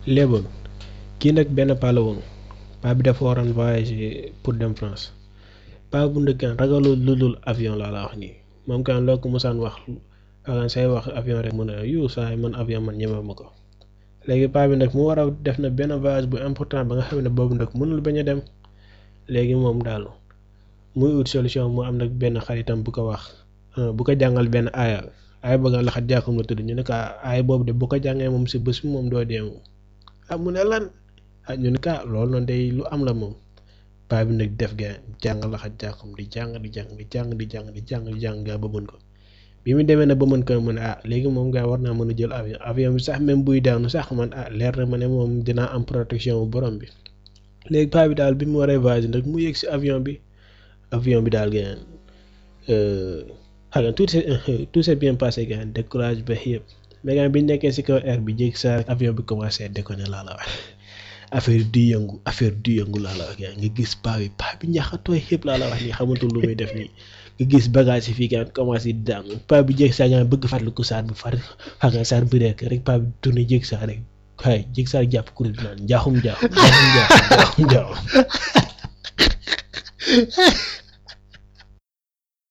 léeboon kii nag benn paa la woon paa bi dafa waroon voyager pour dem France paa bu ndëkkaan ragalul lu dul avion laa la wax nii moom kan loo ko musaan wax akan say wax avion rek mu ne yu saa man avion man ñeme ma ko léegi paa bi nag mu war a def na benn voyage bu important ba nga xam ne boobu nag mënul bañ a dem léegi moom daal muy ut solution mu am nag benn xaritam bu ko wax bu ko jàngal benn aaya aaya ba nga laxat jàkkum la tudd ñu ne ko aaya boobu de bu ko jàngee moom si bés bi moom doo dee moom ah mu ne lan ah ñu ne ka loolu noonu day lu am la moom paa bi nag def ga jàng laxat jàkkum di jàng di jàng di jàng di jàng di jàng di jàng gaa ba mën ko bi mu demee na ba mën ko mu ne ah léegi moom gaa war naa mën a jël avion avion bi sax même buy daanu sax man ah leer na ma ne moom dinaa am protection bu borom bi léegi paa bi daal bi mu waree voyage nag mu yëg si avion bi avion bi daal gën xam tout tout s'est bien passé gën décollage ba yëpp mais gën bi ñu nekkee si kaw air bi jékki saa avion bi commencé déconner laa la wax affaire di yëngu affaire di yëngu laa la wax gën nga gis paa bi paa bi ñaxatooy yëpp laa la wax nii xamatul lu muy def nii nga gis bagage yi fii gën commencé di daanu paa bi jékki saa gën bëgg fàttaliku saar bi far xam nga saar bi rek rek paa bi tourné jékki saa rek waaye jékki saa jàpp kuréel bi naan njaaxum njaaxum njaaxum njaaxum njaaxum